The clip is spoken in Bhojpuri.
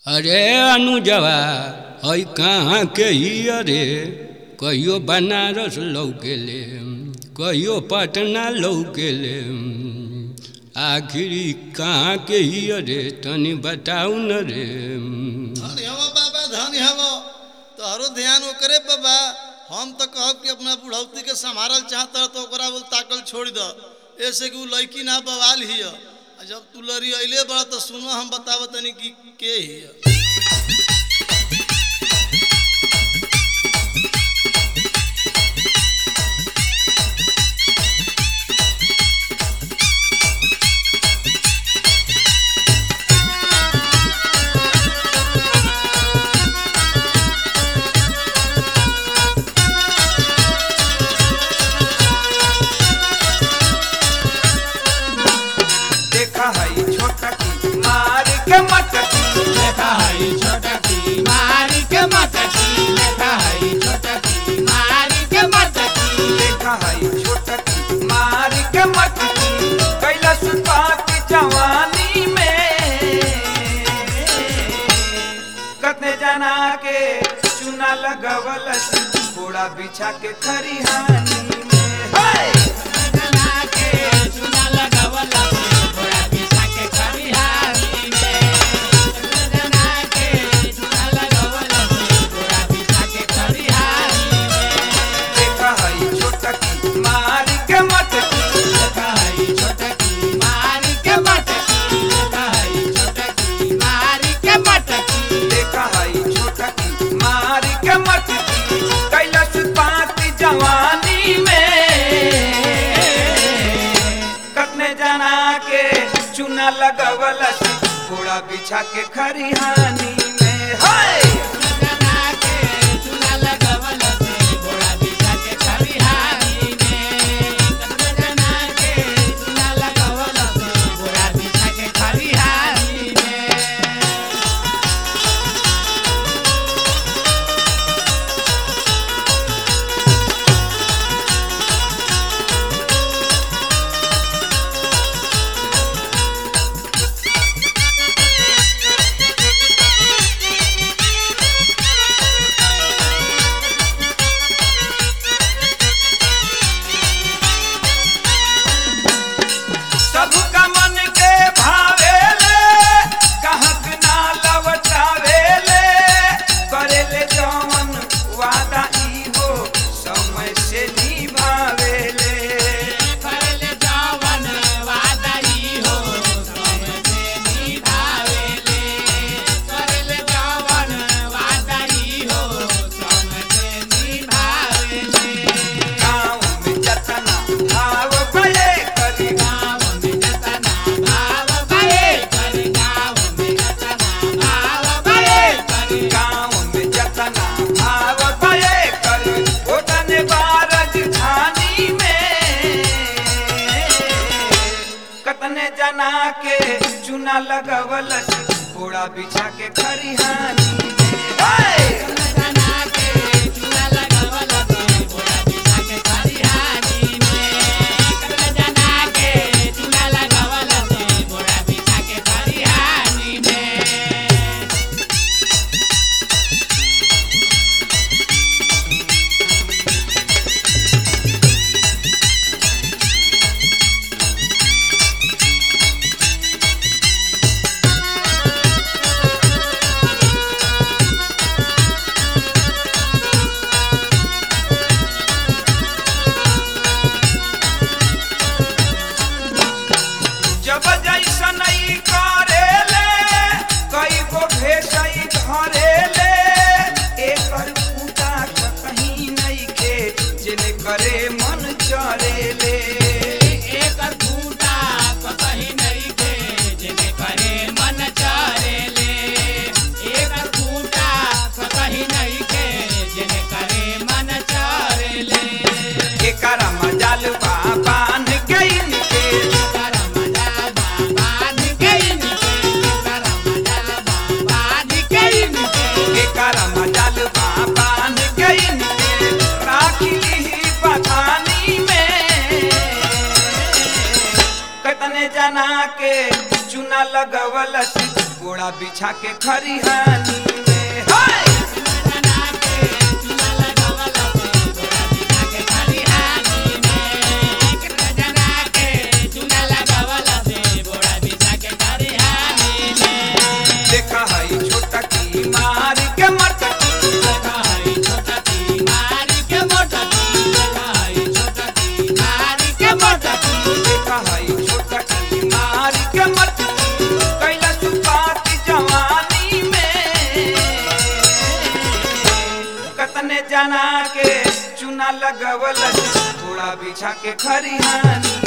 अरे अनुजवा हई कहाँ के ही अरे कहियो बनारस लौकेले कहियो पटना लौकेले आखिरी कहाँ के ही अरे तनी बताऊ न रे धन हव बाबा धन हव तोहरो ध्यान ओकरे पे बा हम तो कहब कि अपना बुढ़ौती के संभारल चाहत रह तो ओकरा बोल ताकल छोड़ द ऐसे कि उ लड़की ना बवाल हिय आ जब तू लड़ी अइले बड़ा तो सुनो हम बताव तनी कि के हिय देखा है छोटा की मार के मटकी लेखा हई छोटकी मारी के मटकी लेखा हई छोटकी मारी के मटकी देखा है छोटा की मार के मटकी कैलाश पात जवानी में कतने जना के चुना लगवल घोड़ा बिछा के खरिहानी में हाय जना के चुना लगावला थोड़ा पिसा के खरिहानी में जना के चुना लगावला थोड़ा पिसा के खरिहानी में देखा है छोटा की मार के मटकी लेखा हई छोटकी मारी के मटकी लेखा हई छोटकी मारी के मटकी देखा है छोटा की मार के मटकी कैलाश पात जवानी में कतने जना के चुना लगवल घोड़ा बिछा के खरिहानी में हाय जना के चुना लगावला घोड़ा बिछा के खरिहानी में जना के चुना लगावला घोड़ा बिछा के खरिहानी में सबका मन के भावेले कहक ना लवटावेले करेले जवन वादा ई हो समय से निभावेले करले जवन वादाई हो समझे निभावेले करले जवन वादाई हो समझे निभावेले गाँव में जतना भाव भले करी गाँव में जतना भाव भये कर गाँव में जतना भाव भये कर गाँव में जतना भाव भले करी ओतने बारज झानी में कतने जना के चुना लगवल घोड़ा बिछा के खरिहानी में हाय! जना के चूना लगावला घोड़ा बिछा के खरिहानी में जना के चूना लगावला घोड़ा बिछा के खरिहानी में जब जैसन ई करेले कई गो भेसई धरेले एकर पूजा कहीं नहीं के जिने करे मन चरेले एकर फूटा कहीं नहीं के जेने करे मन चरेले एकर फूटा कहीं नहीं के जेने करे मन चरेले एकर मजाल बाबान के इनके करमजा बाबा निकैन के करमजा बाबा निकैन के एकर मजाल बाबान के इनके राखी ली बथानी में कतने जना के चुना लगवल गोड़ा बिछा के खरिहानी में हाय देखा हई छोटा की मार के मटकी देखा हई छोटा की मार के मटकी कैला सुपात जवानी में कतने जना के चुना लगवल घोड़ा बिछा के खरिहानी